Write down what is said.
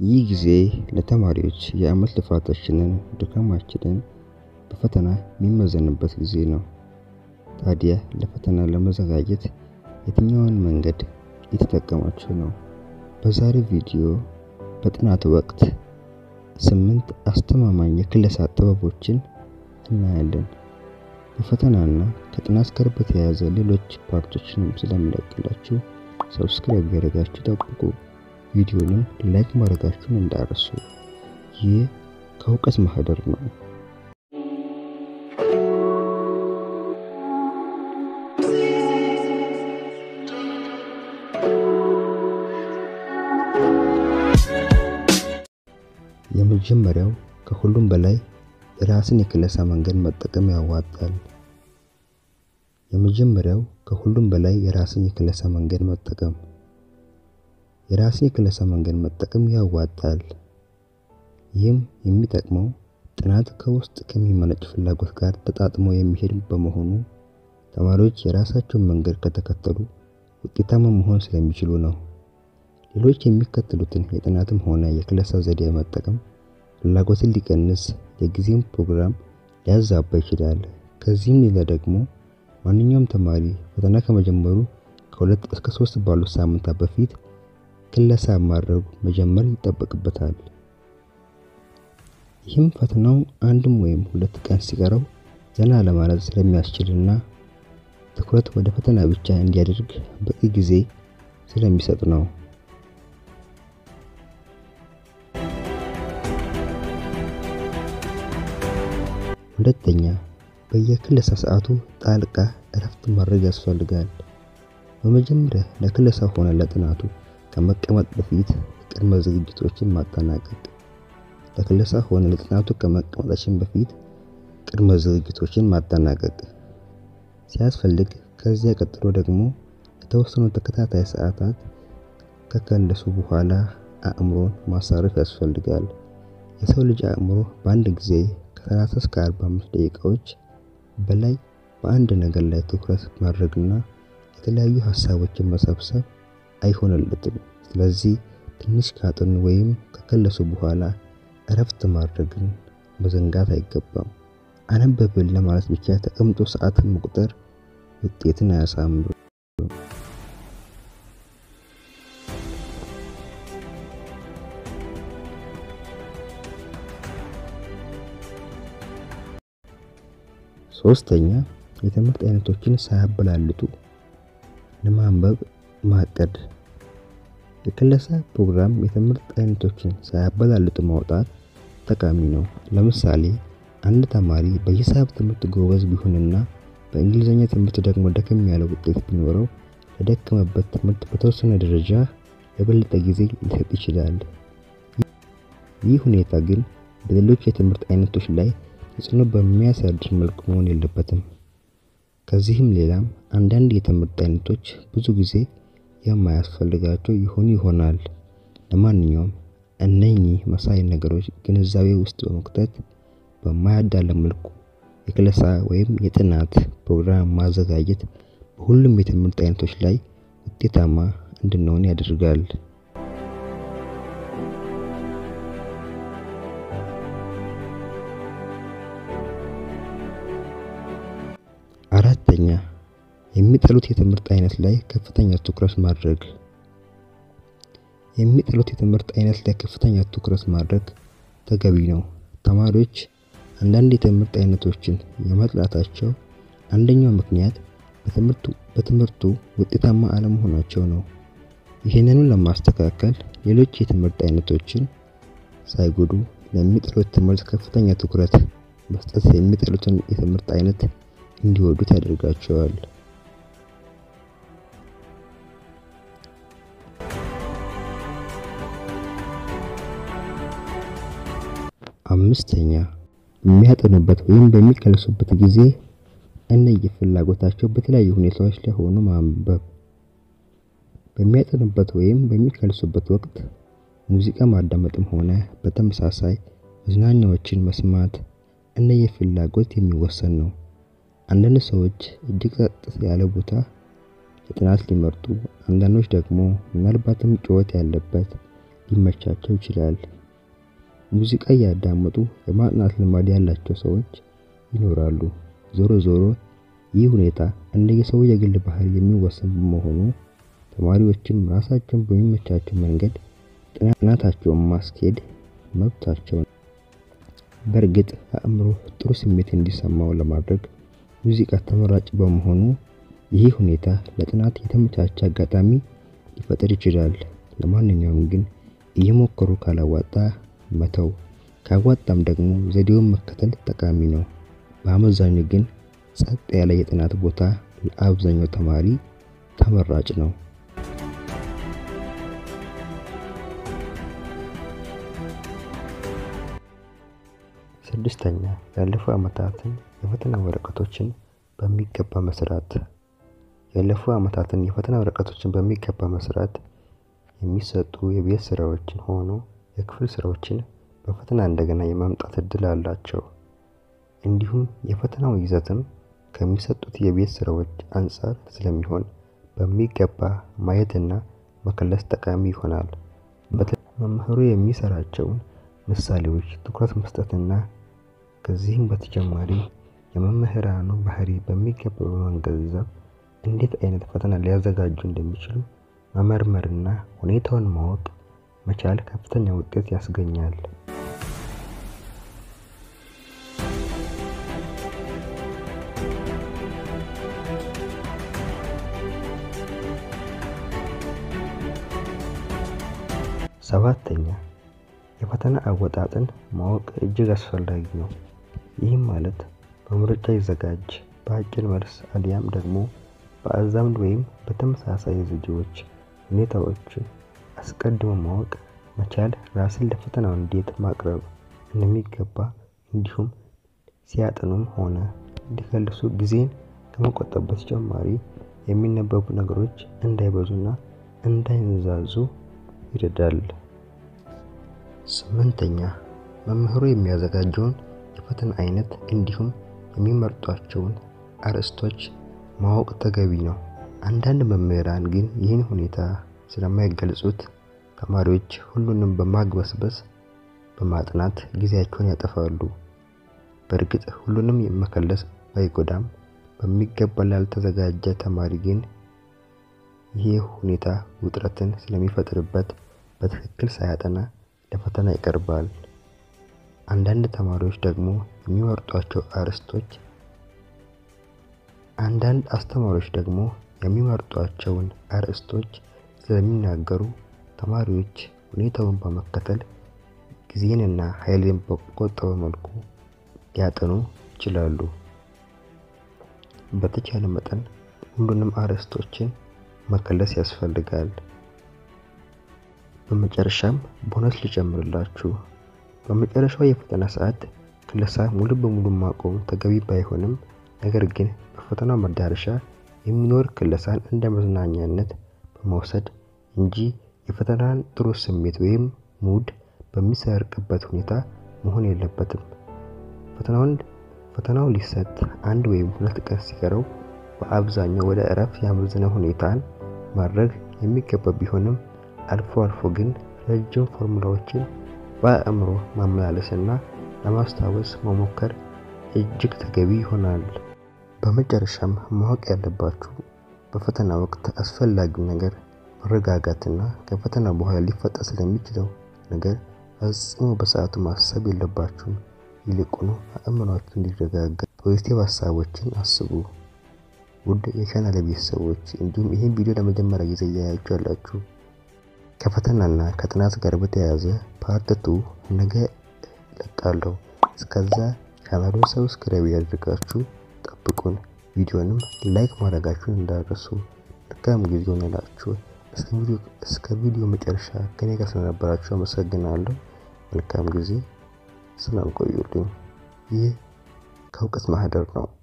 ይህ ጊዜ ለተማሪዎች የዓመት ልፋታችንን ድካማችንን በፈተና የሚመዘንበት ጊዜ ነው። ታዲያ ለፈተና ለመዘጋጀት የትኛውን መንገድ እየተጠቀማችሁ ነው? በዛሬው ቪዲዮ በጥናት ወቅት ስምንት አስተማማኝ የክለሳ ጥበቦችን እናያለን። በፈተናና ከጥናት ጋር በተያያዘ ሌሎች ፓርቶችንም ስለምለቅላችሁ ሰብስክራይብ ያደረጋችሁ ጠብቁ። ቪዲዮንም ላይክ ማድረጋችሁን እንዳረሱ። ይህ ከእውቀት ማህደር ነው። የመጀመሪያው ከሁሉም በላይ የራስን የክለሳ መንገድ መጠቀም ያዋጣል። የመጀመሪያው ከሁሉም በላይ የራስን የክለሳ መንገድ መጠቀም የራስን የክለሳ መንገድ መጠቀም ያዋጣል። ይህም የሚጠቅመው ጥናት ከውስጥ ከሚመነጭ ፍላጎት ጋር ተጣጥሞ የሚሄድ በመሆኑ ተማሪዎች የራሳቸውን መንገድ ከተከተሉ ውጤታማ መሆን ስለሚችሉ ነው። ሌሎች የሚከተሉትን የጥናትም ሆነ የክለሳ ዘዴ መጠቀም ፍላጎትን ሊቀንስ፣ የጊዜውን ፕሮግራም ሊያዛባ ይችላል። ከዚህም ሌላ ደግሞ ማንኛውም ተማሪ ፈተና ከመጀመሩ ከሁለት እስከ ሶስት ባሉት ሳምንታት በፊት ክለሳ ማድረግ መጀመር ይጠበቅበታል። ይህም ፈተናው አንድም ወይም ሁለት ቀን ሲቀረው ዘና ለማለት ስለሚያስችልና ትኩረት ወደ ፈተና ብቻ እንዲያደርግ በቂ ጊዜ ስለሚሰጥ ነው። ሁለተኛ፣ በየክለሳ ሰዓቱ ጣልቃ እረፍት ማድረግ ያስፈልጋል። በመጀመሪያ ለክለሳ ሆነ ለጥናቱ ከመቀመጥ በፊት ቅድመ ዝግጅቶችን ማጠናቀቅ። ለክለሳ ሆነ ለጥናቱ ከመቀመጣችን በፊት ቅድመ ዝግጅቶችን ማጠናቀቅ ሲያስፈልግ፣ ከዚያ ቀጥሎ ደግሞ የተወሰኑ ተከታታይ ሰዓታት ከከለሱ በኋላ አእምሮን ማሳረፍ ያስፈልጋል። የሰው ልጅ አእምሮ በአንድ ጊዜ ከ30 እስከ 45 ደቂቃዎች በላይ በአንድ ነገር ላይ ትኩረት ማድረግና የተለያዩ ሀሳቦችን መሰብሰብ አይሆንለትም። ስለዚህ ትንሽ ካጠኑ ወይም ከከለሱ በኋላ እረፍት ማድረግን መዘንጋት አይገባም። አነበብን ለማለት ብቻ ተቀምጦ ሰዓትን መቁጠር ውጤትን አያሳምርም። ሶስተኛ የትምህርት አይነቶችን ሳያበላልጡ ለማንበብ ማቀድ። የክለሳ ፕሮግራም የትምህርት አይነቶችን ሳያበላልጡ ማውጣት ጠቃሚ ነው። ለምሳሌ አንድ ተማሪ በሂሳብ ትምህርት ጎበዝ ቢሆንና በእንግሊዝኛ ትምህርት ደግሞ ደከም ያለ ውጤት ቢኖረው ለደከመበት ትምህርት በተወሰነ ደረጃ የበለጠ ጊዜ ሊሰጥ ይችላል። ይህ ሁኔታ ግን በሌሎች የትምህርት አይነቶች ላይ ተጽዕኖ በሚያሳድር መልኩ መሆን የለበትም። ከዚህም ሌላም አንዳንድ የትምህርት አይነቶች ብዙ ጊዜ የማያስፈልጋቸው ይሆኑ ይሆናል። ለማንኛውም እነኚህ መሳይ ነገሮች ግንዛቤ ውስጥ በመክተት በማያዳለ መልኩ የክለሳ ወይም የጥናት ፕሮግራም ማዘጋጀት በሁሉም የትምህርት አይነቶች ላይ ውጤታማ እንድንሆን ያደርጋል። አራተኛ የሚጠሉት የትምህርት አይነት ላይ ከፍተኛ ትኩረት ማድረግ። የሚጠሉት የትምህርት አይነት ላይ ከፍተኛ ትኩረት ማድረግ ተገቢ ነው። ተማሪዎች አንዳንድ የትምህርት አይነቶችን የመጥላታቸው አንደኛው ምክንያት በትምህርቱ ውጤታማ አለመሆናቸው ነው። ይህንኑ ለማስተካከል ሌሎች የትምህርት አይነቶችን ሳይጎዱ ለሚጠሉት ትምህርት ከፍተኛ ትኩረት መስጠት የሚጠሉትን የትምህርት አይነት እንዲወዱት ያደርጋቸዋል። አምስተኛ የሚያጠኑበት ወይም በሚከለሱበት ጊዜ እንደየፍላጎታቸው በተለያዩ ሁኔታዎች ላይ ሆኖ ማንበብ። በሚያጠኑበት ወይም በሚከልሱበት ወቅት ሙዚቃ ማዳመጥም ሆነ በተመሳሳይ መዝናኛዎችን መስማት እንደየፍላጎት የሚወሰን ነው። አንዳንድ ሰዎች እጅግ ጸጥ ያለ ቦታ ለጥናት ሊመርጡ፣ አንዳንዶች ደግሞ ምናልባትም ጩኸት ያለበት፣ ሊመቻቸው ይችላል። ሙዚቃ እያዳመጡ የማጥናት ልማድ ያላቸው ሰዎች ይኖራሉ። ዞሮ ዞሮ ይህ ሁኔታ እንደየሰው የግል ባህሪ የሚወሰን በመሆኑ ተማሪዎችም ራሳቸውን በሚመቻቸው መንገድ ጥናታቸውን ማስኬድ መብታቸው ነው። በእርግጥ አእምሮ ጥሩ ስሜት እንዲሰማው ለማድረግ ሙዚቃ ተመራጭ በመሆኑ ይህ ሁኔታ ለጥናት የተመቻቸ አጋጣሚ ሊፈጥር ይችላል። ለማንኛውም ግን እየሞከሩ ካላዋጣ መተው፣ ካዋጣም ደግሞ ዘዴውን መከተል ጠቃሚ ነው። በአመዛኙ ግን ጸጥ ያለ የጥናት ቦታ ለአብዛኛው ተማሪ ተመራጭ ነው። ስድስተኛ ያለፉ ዓመታትን የፈተና ወረቀቶችን በሚገባ መስራት። ያለፉ ዓመታትን የፈተና ወረቀቶችን በሚገባ መስራት የሚሰጡ የቤት ስራዎችን ሆኖ የክፍል ስራዎችን በፈተና እንደገና የማምጣት እድል አላቸው። እንዲሁም የፈተናው ይዘትም ከሚሰጡት የቤት ስራዎች አንፃር ስለሚሆን በሚገባ ማየትና መከለስ ጠቃሚ ይሆናል። መምህሩ የሚሰራቸውን ምሳሌዎች ትኩረት መስጠትና ከዚህም በተጨማሪ የመምህራኑ ባህሪ በሚገባ በመገንዘብ እንዴት አይነት ፈተና ሊያዘጋጁ እንደሚችሉ መመርመርና ሁኔታውን ማወቅ መቻል ከፍተኛ ውጤት ያስገኛል። ሰባተኛ የፈተና አወጣጥን ማወቅ እጅግ አስፈላጊ ነው። ይህም ማለት በምርጫ ይዘጋጅ፣ በአጭር መልስ አሊያም ደግሞ በአዛምድ ወይም በተመሳሳይ ዘዴዎች ሁኔታዎችን አስቀድሞ ማወቅ መቻል ራስን ለፈተናው እንዴት ማቅረብ እንደሚገባ እንዲሁም ሲያጠኑም ሆነ እንዲከልሱ ጊዜን ከመቆጠብ በተጨማሪ የሚነበቡ ነገሮች እንዳይበዙና እንዳይንዛዙ ይረዳል። ስምንተኛ መምህሩ የሚያዘጋጀውን የፈተና አይነት እንዲሁም የሚመርጧቸውን አርዕስቶች ማወቅ ተገቢ ነው። አንዳንድ መምህራን ግን ይህን ሁኔታ ስለማይገልጹት ተማሪዎች ሁሉንም በማግበስበስ በማጥናት ጊዜያቸውን ያጠፋሉ። በእርግጥ ሁሉንም መከለስ ባይጎዳም በሚገባ ላልተዘጋጀ ተማሪ ግን ይህ ሁኔታ ውጥረትን ስለሚፈጥርበት በትክክል ሳያጠና ለፈተና ይቀርባል። አንዳንድ ተማሪዎች ደግሞ የሚመርጧቸው አርዕስቶች አንዳንድ አስተማሪዎች ደግሞ የሚመርጧቸውን አርዕስቶች ስለሚናገሩ ተማሪዎች ሁኔታውን በመከተል ጊዜንና ኃይልን በቆጠበ መልኩ ሊያጠኑ ይችላሉ። በተቻለ መጠን ሁሉንም አርዕስቶችን መከለስ ያስፈልጋል። በመጨረሻም ቦነስ ልጨምርላችሁ። በመጨረሻው የፈተና ሰዓት ክለሳ ሙሉ በሙሉ ማቆም ተገቢ ባይሆንም ነገር ግን በፈተናው መዳረሻ የሚኖር ክለሳን እንደ መዝናኛነት በመውሰድ እንጂ የፈተናን ጥሩ ስሜት ወይም ሙድ በሚሰርቅበት ሁኔታ መሆን የለበትም። ፈተናውን ፈተናው ሊሰጥ አንድ ወይም ሁለት ቀን ሲቀረው በአብዛኛው ወደ እረፍት ያመዘነ ሁኔታን ማድረግ የሚገባ ቢሆንም አልፎ አልፎ ግን ረጅም ፎርሙላዎችን በአእምሮ ማመላለስና ለማስታወስ መሞከር እጅግ ተገቢ ይሆናል። በመጨረሻም ማወቅ ያለባችሁ በፈተና ወቅት አስፈላጊው ነገር መረጋጋትና ከፈተና በኋላ ሊፈጠር ስለሚችለው ነገር ፈጽሞ በሰዓቱ ማሰብ የለባችሁም። ይልቁኑ አእምሯችሁ እንዲረጋጋ ፖዚቲቭ ሀሳቦችን አስቡ። ውድ የቻናል ቤተሰቦች እንዲሁም ይህን ቪዲዮ ለመጀመሪያ ጊዜ እያያችሁ ያላችሁ ከፈተናና ከጥናት ጋር በተያያዘ ፓርት ቱ ነገ ለቃለሁ። እስከዛ ቻናሉን ሰብስክራይብ ያደርጋችሁ ጠብቁን። ቪዲዮንም ላይክ ማድረጋችሁን እንዳረሱ። መልካም ጊዜ ሆነላችሁ። እስከ ቪዲዮ መጨረሻ ከኔ ጋር ስለነበራችሁ አመሰግናለሁ። መልካም ጊዜ። ሰላም ቆዩልኝ። ይህ ከእውቀት ማህደር ነው።